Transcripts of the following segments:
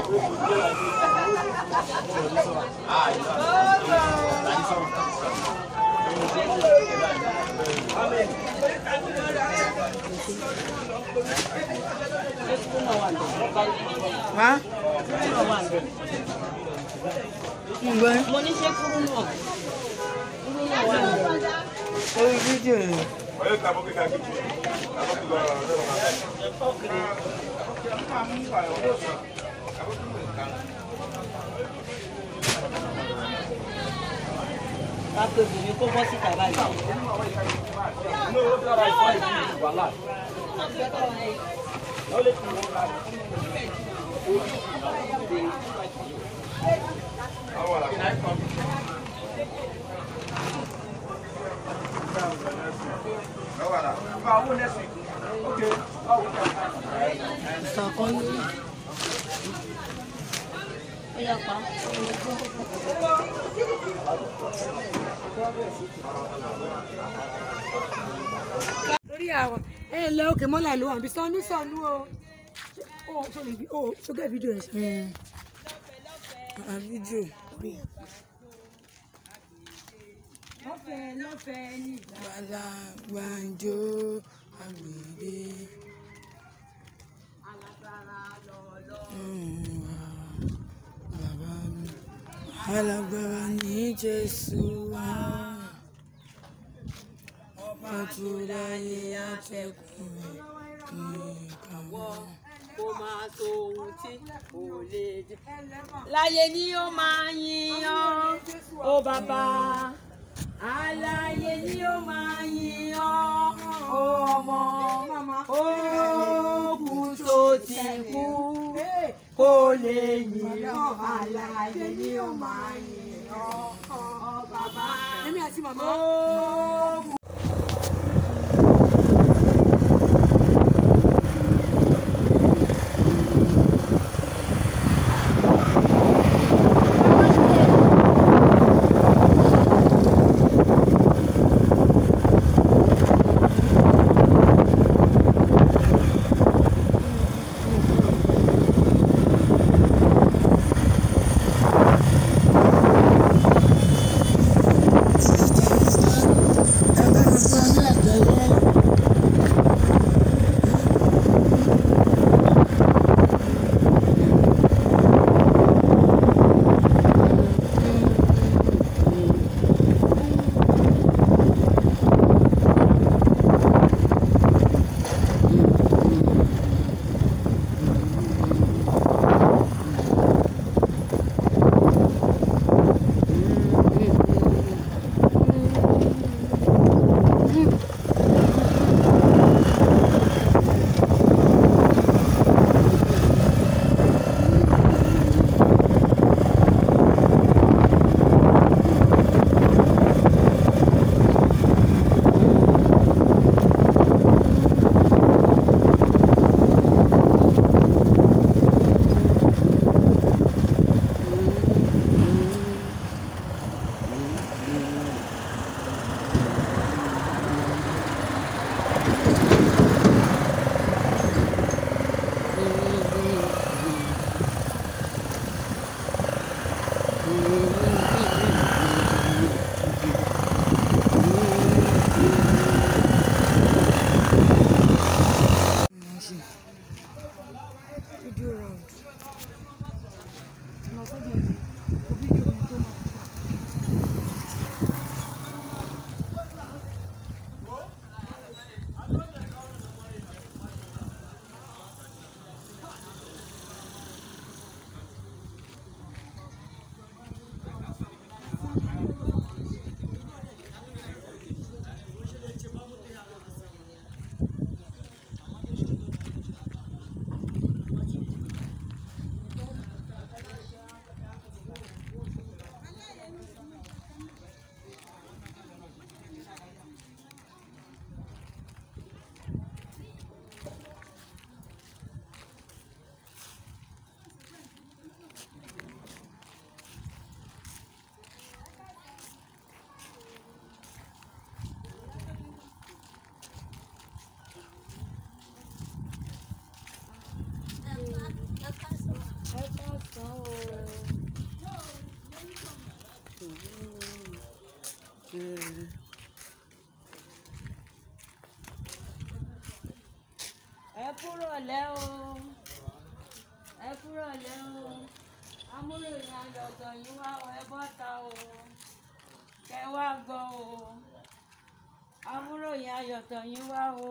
Wá. Ǹgbẹ́ mo ní ṣe kúrú náà kúrú náà wà ní. orí fídíò rẹ̀. ká pé obìnrin kó bọ́ síta báyìí. Ìsàkọ́lé. ó yà pa. lórí àwọn ẹ ǹlẹ́ òkè mọ́là ló wà níbi sọ́nù sọ́nù o ó tó lè fi ó sókè fídíò rẹ̀ ṣe. À fídíò. lọ́fẹ̀ẹ́ lọ́fẹ̀ẹ́ ní ìgbà. Bàlá gbàǹjo àgbèdè. Bàbá mi. Alágbára ní Jésù wá. Ọba tó dáyé àtẹ̀kùn rẹ̀ nìkan wọ́. kó máa tó ohun tí kò lè jẹ. láyé ni ó máa yin ọ́ ó bàbá. aláyé ni ó máa yin ọ́ ó ọmọ. ó kú tó ti kú kó lè yin ọ́ aláyé ni ó máa yin ọ́ ó bàbá. èmi àti màmá. ó kú. fídíò round. Lọ sọ́dọ̀ mi, kò fídíò mi tó máa. o. ẹ kúrò lẹ́ o ẹ kúrò lẹ́ o amúròyìn ayọ̀tọ̀ yín wá o ẹ bọ́ta o kẹ wá gbọ́ o amúròyìn ayọ̀tọ̀ yín wá o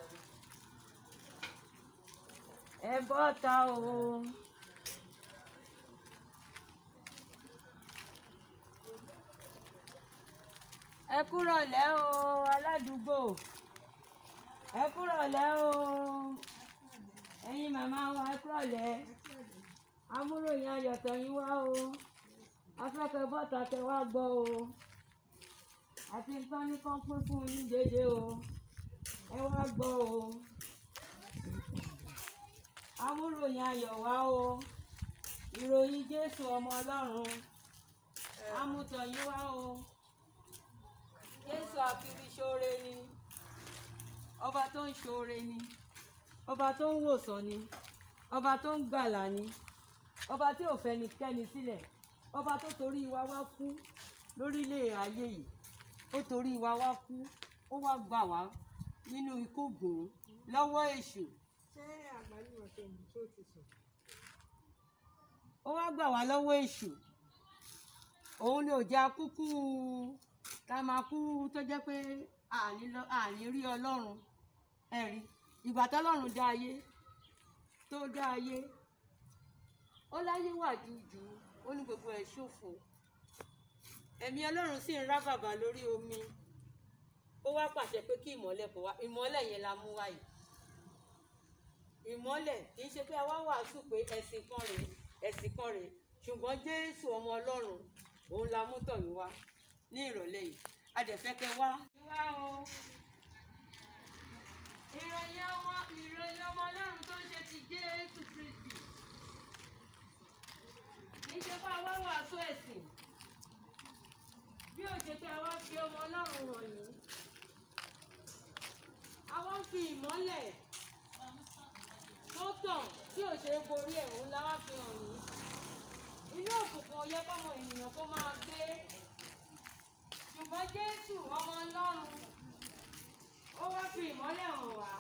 ẹ bọ́ta o. ẹ kúrò lẹ́ o aládùúgbò ẹ kúrò lẹ́ o ẹ̀yin màmá wa ẹ kúrò lẹ́ amúròyìn ayọ̀tọ̀ yín wá o afẹ́kẹ́ bọ́ta tẹ wá gbọ́ o àti nǹkan ní kán pín fún yín dédé o ẹ wá gbọ́ o amúròyìn ayọ̀ wá o ìròyìn Jésù ọmọ Ọlọ́run amútọ̀ yín wá o Jésù àfihàn ṣoore ni ọba tó ń ṣoore ni ọba tó ń wòsàn ni ọba tó ń gbàlà ni ọba tí ò fẹnikẹ́ni sílẹ̀ ọba tó torí wa wá kú lórílẹ̀ ayé yìí ó torí wa wá kú ó wá gbà wá nínú ikú gùn lọ́wọ́ èṣù ó wá gbà wá lọ́wọ́ èṣù òun ni ò jẹ́ akúkú tá a máa kú tó jẹ́ pé àní lọ- àní rí ọlọ́run ẹ̀rí ìgbà tọ́lọ́run dá ayé tó dá ayé ó láyé wà jújù ó ní gbogbo ẹ̀ ṣòfò ẹ̀mí ọlọ́run sì ń rá bàbà lórí omi ó wá pàṣẹ pé kí ìmọ́lẹ̀ bọ̀ wá ìmọ́lẹ̀ yẹn la mú wáyé ìmọ́lẹ̀ kì í ṣe pé a wá wàásù pé ẹ̀sìn kan rèé ẹ̀sìn kan rèé ṣùgbọ́n jésù ọmọ ọlọ́run òun la mú tọ̀ yín wá ní ìrọ̀lẹ́ yìí a dẹ̀ fẹ́ kẹ́ wá. wá o ìròyìn ọmọ ìròyìn ọmọ ọlọ́run tó ń ṣe ti jésù kristi kì í ṣe pé a wá wàásù ẹ̀sìn bí ó ṣe pé a wá fi ọmọ ọlọ́run hàn yín a wá ń fi ìmọ́lẹ̀ tó tàn tí ò ṣe é borí ẹ̀ òun la wá fi hàn yín inú òkùnkùn ò yẹ kọ́mọ ènìyàn kó máa gbé ṣùgbọ́n jésù ọmọ ọlọ́run ó wá fi ìmọ́lẹ̀ hàn wá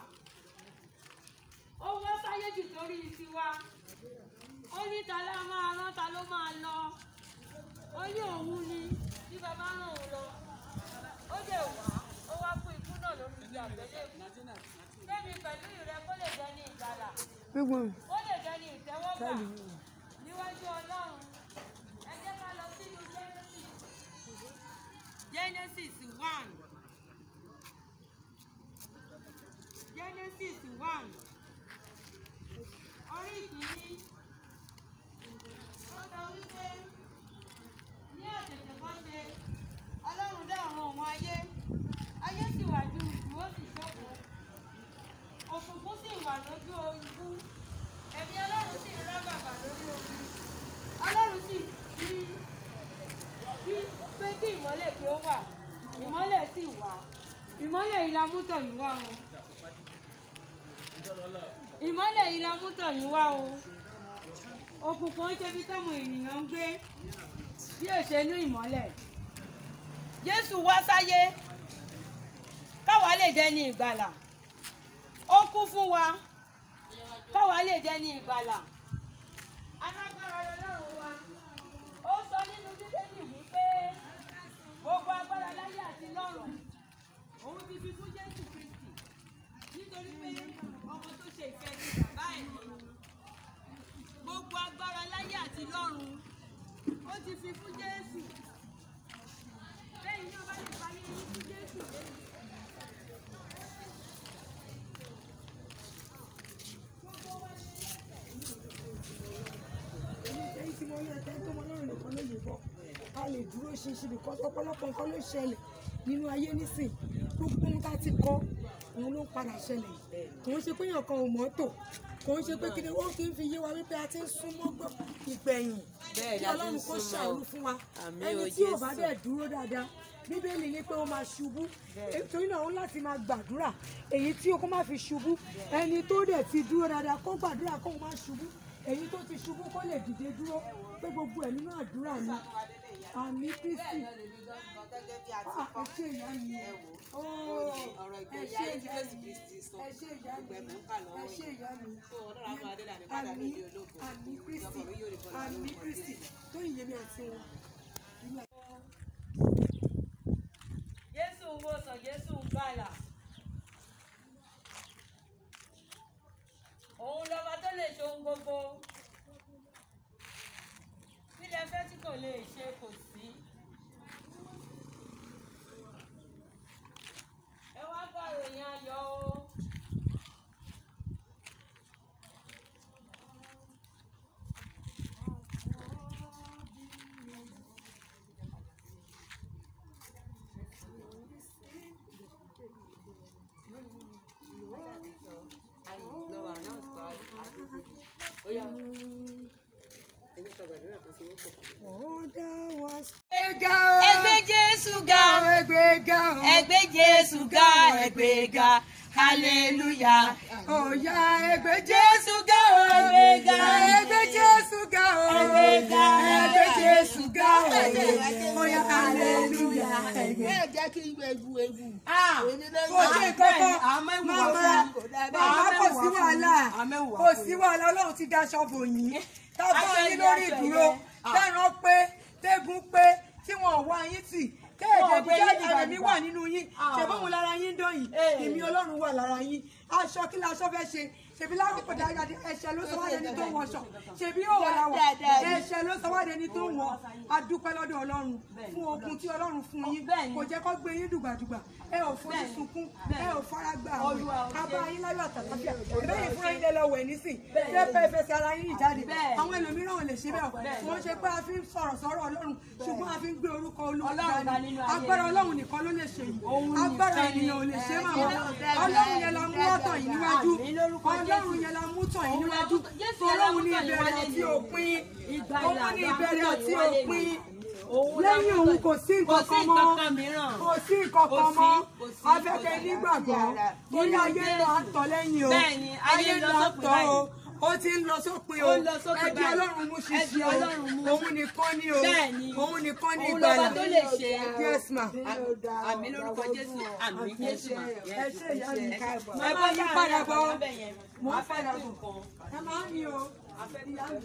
ó wá sáyé jù torí tiwa ó ní ta ló máa rán ta ló máa lọ ó ní òun ni bí bàbá ràn òun lọ ó dẹ̀ wá ó wá fún ikú náà lórí ìgbà àgbélébùú kẹ́mi pẹ̀lú ìrẹ kó lè jẹ́ ní ìgbàlà gbogbo ó lè jẹ́ ní ìtẹ́wọ́gbà níwájú ọlọ́run ẹ jẹ́ ká lọ sínú genesis genesis one genesis one orí ìkíní ó sọ wípé ní àtẹ̀tẹ̀ kan ṣe ọlọ́run dá ọ̀run òun ayé ayé sì wà ju ìlú ó sì ṣókòó òkùnkùn sì wà lójú ikú ẹ̀mí ọlọ́run sì ń rá bàbà lórí omi ọlọ́run sì fi fi pé kí ìmọ́lẹ̀ kí ó wà ìmọ́lẹ̀ sì wà ìmọ́lẹ̀ yìí la mú tọ̀yìn wá o ìmọ́lẹ̀ yìí la mú tọ̀yìn wá o òkùnkùn ń ṣe bí tọ́mọ ènìyàn ń gbé bí ó ṣe ní ìmọ́lẹ̀ jésù wá sáyé káwa lè dẹni ìgbàlà ó kú fún wa káwa lè dẹni ìgbàlà alágbára lọ́lọ́run wa ó sọ nínú bíbélì wípé gbogbo agbára láyé àti lọ́run òun ti fi fún jésù kristi nítorí pé ọmọ tó ṣe ìfẹ́ ní bàbá ẹ̀ ni gbogbo agbára láyé àti lọ́run ó ti fi fún jésù lẹ́yìn náà bá lè parí eyín fún jésù lẹ́yìn. èyí tí mo rí ẹ̀ka tó mọ lọ́rùn nìkan ló lè bọ̀ ká lè dúró ṣinṣin nìkan ọ̀pọ̀lọpọ̀ nǹkan ló ṣẹlẹ̀ nínú ayé nísìn gbogbo ohun tá a ti kọ́ òun ló ń padà ṣẹlẹ̀ kò ń ṣe pé èèyàn kan ò mọ́tò kò ń ṣe pé kí ni wọ́n kì í fi yé wa wípé a ti ń súnmọ́ gbọ́ ìgbẹ̀yìn Bẹ́ẹ̀ kí la ti ń ọlọ́run kó súnmọ́. ṣàánú fún wa Àmín ẹni o tí ò bá Jésù. dẹ̀ dúró dáadáa bíbélì ní pé ó máa ṣubú torí náà ó láti máa gbàdúrà èyí tí o kó má fi ṣubú ẹni tó dẹ̀ ti dúró dáadáa kó gbàdúrà kó má ṣubú èyí tó ti ṣubú kó lè dìde dúró pé gbogbo ẹ̀ nínú àdúrà ni àmì kristi Ah, ẹ ṣé ìyá mi Ó, ẹ ṣé ìyá mi ẹ ṣé ìyá mi ẹ ṣé ìyá mi àmì àmì kristi àmì kristi tó yìí yémi àti wọn. Jésù ń wòsàn, Jésù ń gbàlà. Òun lọ́ba tó lè ṣe ohun gbogbo. Kílẹ̀ fẹ́ tí kò lè ṣe kò sí. Ẹ wá gbọ́ ìròyìn ayọ̀ o. ó dá wa sí. Ẹgbẹ́ Jésù ga o. ẹgbẹ́ ga o. Ẹgbẹ́ Jésù ga, ẹgbẹ́ ga. Hallelujah. Ọ̀yá ẹgbẹ́ Jésù ga o. Ẹgbẹ́ ga. Ẹgbẹ́ Jésù ga o. Ẹgbẹ́ ga. Ẹgbẹ́ Jésù ga o. Ọ̀yá hallelujah. Ẹgbẹ́. ẹ jẹ́ kí ewu ewu. Kò sí kankan. Màmá màmá kò sí wàhálà. Kò sí wàhálà Ọlọ́run ti daṣọ bò yín. Tábà Aṣọ yín yẹn, lórí aṣọ ìdúró. yẹn. Tẹ̀ràn pé tẹ́gun pé tí wọ́n wá yín tì. Wọ́n Kéèdè gbé bí yín jáde dìgbà ẹ̀mí dìgbà. wà nínú yín. Ah. Ṣé bóun lára yín dán yìí? Eh. Èmi Ọlọ́run wà lára yín. Aṣọ kí laṣọ fẹ́ ṣe? Ṣèbí lásìkò dáadáa ẹ̀ṣẹ̀ ló sọ wá dẹni tó wọṣọ. Ṣèbí òwò la wọ̀. Ẹ̀ṣẹ̀ ló sọ wá dẹni tó wọ̀. A dúpẹ́ lọ́dọ̀ Ọlọ́run fún okun tí Ọlọ́run fún yín. Bẹ́ẹ̀ni. Kò jẹ́ kó gbé yín dùgbàdùgbà. Ẹ ò fojú Bẹ́ẹ̀ni. sunkún. Bẹ́ẹ̀ni. Ẹ ò fara gbà Olúwa ò àwẹ̀. ṣe. Abá yín láyọ̀ àtàlàfíà. Ìbéyìí fúnra yín lẹ lọ wẹ̀ nísìn. Bẹ́ẹ̀ni. Ṣé pé fẹsẹ̀ ara yín jáde? Bẹ́ẹ̀ni. Àwọn ẹlòmíràn ò lè ṣe bẹ́ẹ̀. Bẹ́ẹ̀ni. Wọ́n ṣe pé a fi ń sọ̀rọ̀ sọ̀rọ̀ Ọlọ́run ṣùgbọ́n a fi ń gbé orúkọ Olúwa Ọlọ́run ga dání. nínú ayé Agbára yìí. Ọlọ́run nìkan ló lè ṣe yìí. Òun Agbára nìkan ni. ènìyàn ò lè ṣe màmá. Bẹ́ẹ̀ni. Ọlọ́run yẹn la mú wọ́tọ̀ yìí níwájú. Àmín lórúkọ Ọlọ́run Jésù. yẹn la mú tọ̀ yìí Òun la níwájú. mú tọ̀- Jésù yẹn la Ọlọ́run mú ní tọ̀ yìí ìbẹ̀rẹ̀ wálé àti ni. òpin. Ìgbàlà Òun ní la ìbẹ̀rẹ̀ mú tọ̀ àti yìí wálé òpin. ni. Òun la Lẹ́yìn mú òun tọ̀- kò sí kò nǹkan sí kan mọ́. nǹkan kan mìíràn. Kò sí nǹkan Kò kan sí, mọ́. kò sí, Afẹ́fẹ́ kò sí. nígbàgbọ́. Torí ayé lọ à ń tọ̀ lẹ́yìn o. Bẹ́ẹ̀ni, ayé ń lọ à ń sópin tọ̀ o. báyìí. Ó ti ń lọ sópin o. Ó ń lọ sópin Ẹ di báyìí. Ọlọ́run mú Ẹ di ṣíṣe o. Ọlọ́run mú. Òun nìkan ni o. Bẹ́ẹ̀ni. Òun nìkan ni Òun lọ́ba ìgbàlà. tó lè ṣe. Yes ma. Àmì lórúkọ Jésù. Àmì Jésù. Ẹ ṣe ìyá mi. Ẹ Ẹ bá yí padà bọ̀. Mo ń padà bọ̀. bọ̀. Ẹ máa ń mi o. Ìyá mi.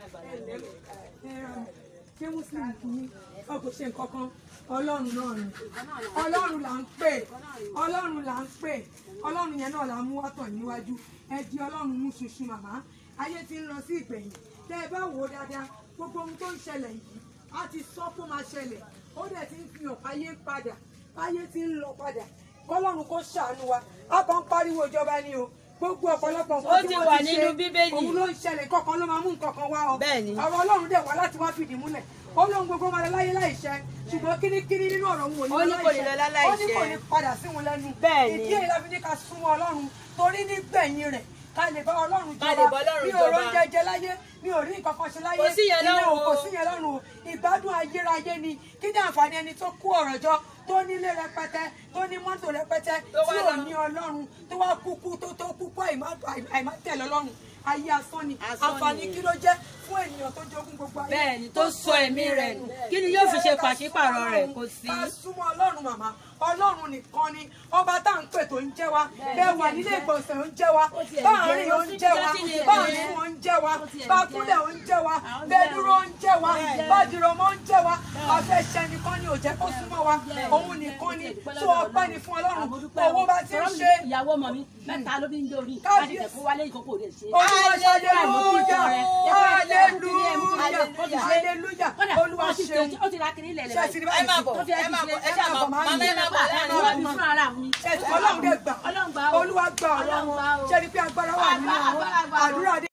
ṣé muslim kì í ọ kò ṣe nǹkan kan ọlọ́run náà ni ọlọ́run là ń pè ọlọ́run là ń pè ọlọ́run yẹn náà là ń mú wátọ̀ níwájú ẹ di ọlọ́run mú ṣoṣo màmá ayé ti ń lọ sí ìgbẹ̀yìn tẹ́ ẹ bá wò ó dáadáa gbogbo ohun tó ń ṣẹlẹ̀ yìí á ti sọ kó máa ṣẹlẹ̀ ó dẹ̀ ti ń fi hàn ayé ń padà ayé ti ń lọ padà kọ́lọ́run kó ṣàánú wa á kàn ń pariwo ìjọba ni o gbogbo ọ̀pọ̀lọpọ̀ Ó nǹkan tí ti wọ́n wà ti nínú ṣe Bíbélì. òun ló ń ṣẹlẹ̀ kọ̀ọ̀kan ló máa mú nǹkan kan wá ọ Bẹ́ẹ̀ni. ọ̀rọ̀ ọlọ́run dẹ̀ wá láti wá fìdí múlẹ̀ ó lóun gbogbo máa lọ láyé láìṣẹ ṣùgbọ́n kínníkínní nínú ọ̀rọ̀ òun ò Ó ní ní kò ní lọ láláìṣẹ. ó ní kò ní padà sí wọn lẹ́nu Bẹ́ẹ̀ni. ìdí èyí la fi ní ká súnmọ́ ọlọ́run torí nígbẹ̀yìn rẹ̀ ká lè bá ọlọ́run Ká lè bá jọba Ọlọ́run mi ò rọ jọba. jẹjẹ láyé mi ò rí nǹkan kan ṣe láyé Kò sí yẹn ìyẹn ò lọ́run kò o. sí yẹn lọ́run o ìgbádùn ayérayé ni kí ní àǹfààní ẹni tó kú ọ̀rọ̀ jọ tó nílé rẹpẹtẹ tó ní mọ́tò rẹpẹtẹ Tó wá tí ò lọ. ní ọlọ́run tó wá kúkú tó tó kúkú àìmátẹ̀lẹ̀ ọlọ́run ayé asán ni Asán àǹfààní ni. kí ló jẹ́ fún ènìyàn tó jogún gbogbo ayé Bẹ́ẹ̀ni, tó sọ ẹ̀mí rẹ̀ nù. Kí ni yóò fi ṣe pàṣípàrọ̀ rẹ̀? Kò sí. ká súnmọ́ ọlọ́run màmá ọlọ́run nìkan ni ọba tá à ń pè tó ń jẹ́ wa bẹ́ẹ̀ wà nílé ìgbọ̀nsẹ̀ ó ń jẹ́ wa báàrin ó ń jẹ́ wa báàrin ó ń jẹ́ wa bákúlẹ̀ ó ń jẹ́ wa bẹ́ẹ̀ dúró ó ń jẹ́ wa bájúrọ̀mọ́ ó ń jẹ́ wa afẹ́ṣẹ́ nìkan ni ò jẹ́ kó súnmọ́ wa òun nìkan ni tó ọpẹ́ ni fún ọlọ́run owó bá ti ń ṣe ìyàwó ọmọ mi mẹ́ta ló fi ń dórí Kábíyèsí. láti tẹ̀kọ́ wálé ìkókò rẹ̀ ṣe. olúwa ṣe hallelujah hallelujah hallelujah olúwa ṣeun ó ti ra kiri ilẹ̀ ṣe ti rí báyìí sí. tó fi ẹ́ ti ṣe ẹ máa bọ̀, máa ń màmá ẹ máa bọ̀ láàrin wọ́n wa. bí fún ara mi. Ṣé ti- ọlọ́run dẹ̀ gbà Ọlọ́run gbà o. olúwa gbà ọ̀rọ̀ Ọlọ́run gbà wọn o. ṣe ni pé agbára wà nínú wọn Agbára wà o. àdúrà dé.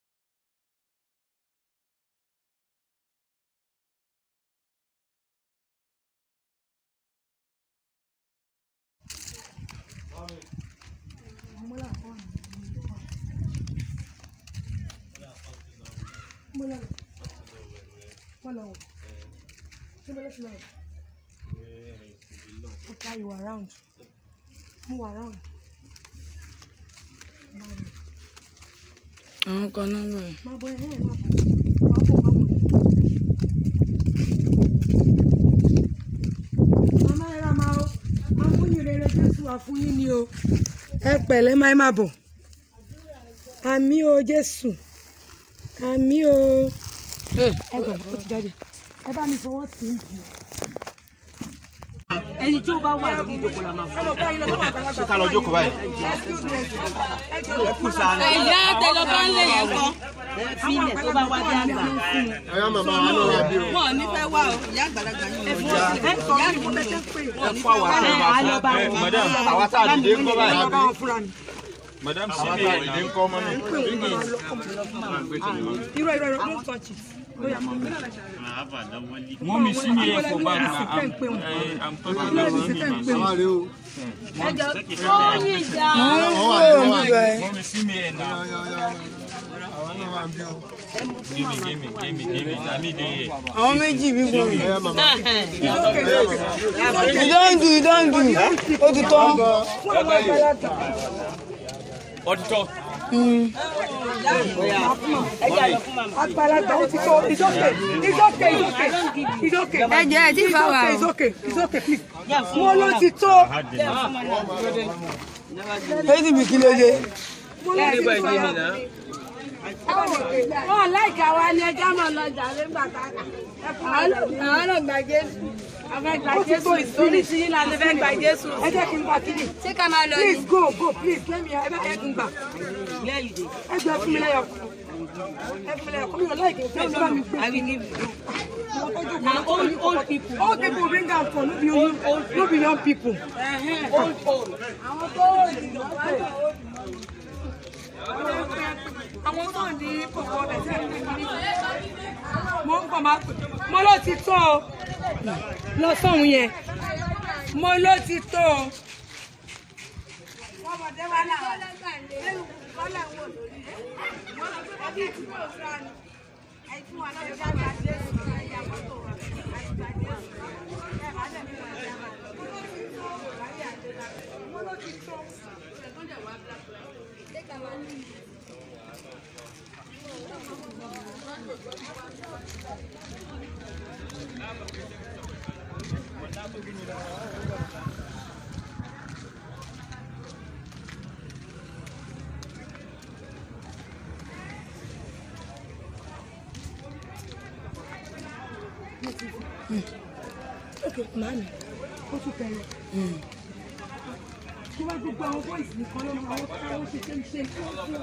Okay, you are around. Move around. àwọn kan náà bẹ̀rẹ̀. máa bọ ẹ̀ ẹ̀ máa bọ̀ máa bọ̀ máa bọ̀. màmá ẹ ra máa ó amúnyìnrere jésù wà fún yín ni o ẹ pẹ̀lẹ́ máa ẹ máa bọ̀ àmì o jésù àmì o ẹ gbọ̀n ó ti jáde ẹ bá mi fọwọ́ tì í jù. ẹni tí ó bá wà lórí ìjókòó la máa fún. ṣé ká lọ jókòó báyìí. ìyá tẹlọ bá ń lè yẹn kọ. fílẹ̀ tó bá wá dé àgbà. ọyá màmá wa náà wà bí o. wọn ò ní fẹ́ wá o ìyá àgbàlagbà yìí ò ní wá ẹ fún àwọn àti ọba fún madam àwa tá a dìde ń kọ́ báyìí. madam àwa tá a dìde ń kọ́ mọ́ mi. irọ́ irọ́ irọ́ don't touch it. Mommy, see me here for back now. Yes, I'm, thank you. eh, I'm talking about mommy. àwa rè o. wọ́n ń bẹ̀. Mommy, see me here now. àwa náà wà bí o. Give me, give me, give me, give me. I need it here. àwọn méjì bí mo rìn. ọyá màmá. you don do you don do ó ti tán. Auditor. àgbàlagbà ó ti tó it's okay it's okay it's okay it's okay. ẹ jẹ́ ẹ ti fa wa o. it's okay it's okay please. wọ́n ló ti tó. èyí bí kí ló dé. wọn láìka wa ni ẹjọ́ mọ̀ lọ́jà nígbà tá a àwọn náà gba jésù àwọn gba jésù lórí tí yín láti fẹ́ gba jésù. ẹ jẹ́ kí n gbà kíni. ṣé ká máa lọ please go go please let me ẹ bá ẹ kí n gbà. ẹ jẹ́ fún mi lẹ́yọ̀ kan. ẹ fún mi lẹ́yọ̀ kan mi ò láìka ìfẹ́ mi bá mi gbé. na old old people. Old people bring am for no be young no be young people. old old. àwọn tó àwọn náà ní kòkó ọbẹ̀ tí a ń gbé kiri. mo ń bọ̀ máa pè mo ló ti tó o lọ sóhun yẹn mo ló ti tó o. ọmọdé wa náà lẹ́nu kọ́lá ń wò lórí wọn lọ sí ọdún tí kò sọ ni ẹtí wọn náà já gba jésù ẹyà mọ́tò wọn àti gba jésù ẹ má dẹ̀ mi wọn já máa lọ. ok màámi ó tún tẹ̀lé. tí wọ́n gbogbo àwọn bọ́ìsì nìkan ló máa wọ́n ká wọ́n ṣe ṣe ṣe ṣe ṣe.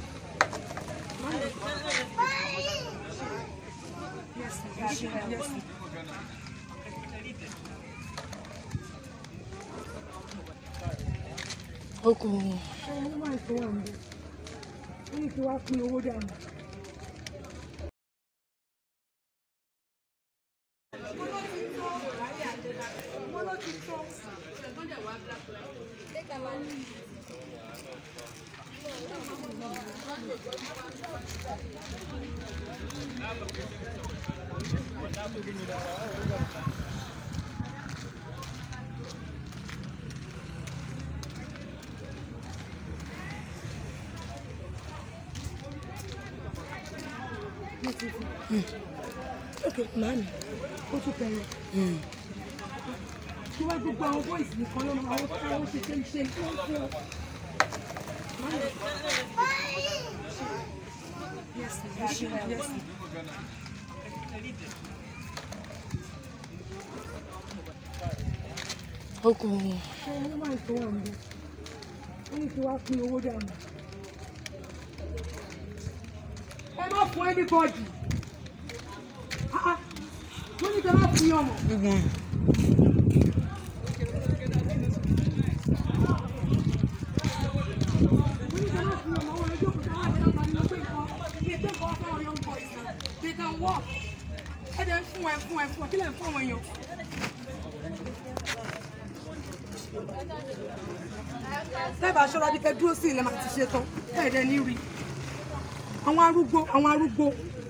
Yes, yes, yes. ó kù Ọmọ ló máa ń sọ wà ń bẹ̀. Ó ní kí wá pín owó dànù. ok màámi ó tún tẹ̀lé. tí wọ́n gbogbo àwọn bọ́ìsì nìkan ló máa wọ́n ká wọ́n ṣe ṣe ṣe ṣe ṣe. Yes, yes, yes. ó kù Ọmọ ló máa ń sọ wà ń bẹ̀. Ó ní kí wá pín owó dànù. Ẹ má fún anybody. Ah, ah. Mo ní kí ẹ má fún yàn mọ̀. gbígbọn Lẹ́bàá aṣọ́ra bí kẹ́ dúró sí ilẹ̀ máa ti ṣe tán, ẹ̀ẹ́dẹ̀ ní rí. Àwọn arúgbó, àwọn arúgbó.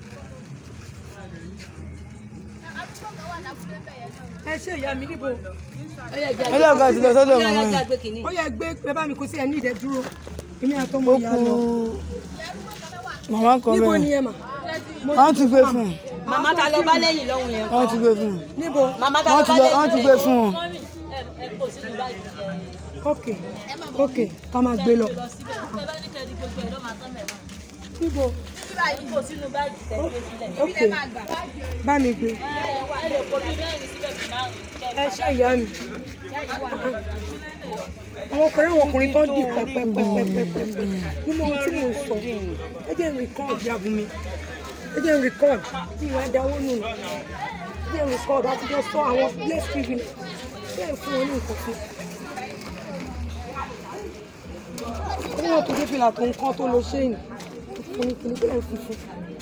Ẹ ṣe ìyá mi níbo? ọlọ́ọ̀gá ti lọ sọ́dọ̀ màmá yára ẹ̀ gbé kínní. Ó yẹ gbé ẹ bá mi kó sí ẹ ní ìdẹ́dúró. Èmi àtọmọ ó ìyá kù lọ. màmá kan níbo ni bẹ́ẹ̀ ẹ mà wọ́n ti gbé fún un màmá ta ló bá lẹ́yìn lọ́hùn yẹn wọ́n ti gbé fún un níbo màmá ta wọ́n ló ti bá gbé lẹ́yìn wọ́n ti gbé fún un ok ok ká máa gbé lọ níbo ok bá mi gbé ẹ ṣe ìyá mi àwọn ọkùnrin àwọn ọkùnrin tó ń dì pẹpẹpẹpẹpẹ nínú ohun tí mò ń sọ ẹ jẹ́ n record yàgò mi ẹ jẹ́ n record bí ìwà ẹ̀dáwó nù ẹ jẹ́ n record àti jọ sọ àwọn place privilege bẹ́ẹ̀ fún wọn ní nǹkan fún ní wọn tó dé fìlà tó ń kán tó lọ ṣéyìn fún ní kìnnì bẹ́ẹ̀ fún fún.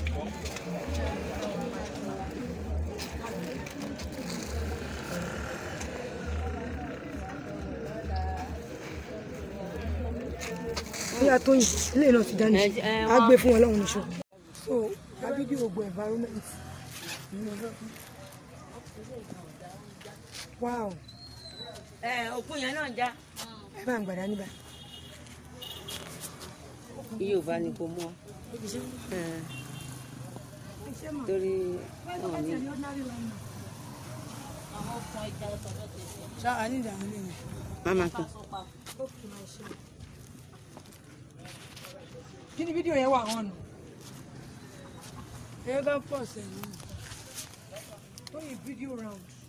bóyá tó yìn ilé náà ti dání á gbé fún wọn lọ́wọ́ níṣó. so abidi ògbó environment wow ẹ òkun yẹn náà já ẹ bá ń gbàdá níbà Yorùbá ni kò mọ̀ torí wọn ní. ṣáà ní ìdààmú lè yẹn. Mama kan. kí ni fídíò yẹn wà hàn nù. ẹ bá pọ̀ sẹ́yìn. tó yìn fídíò round.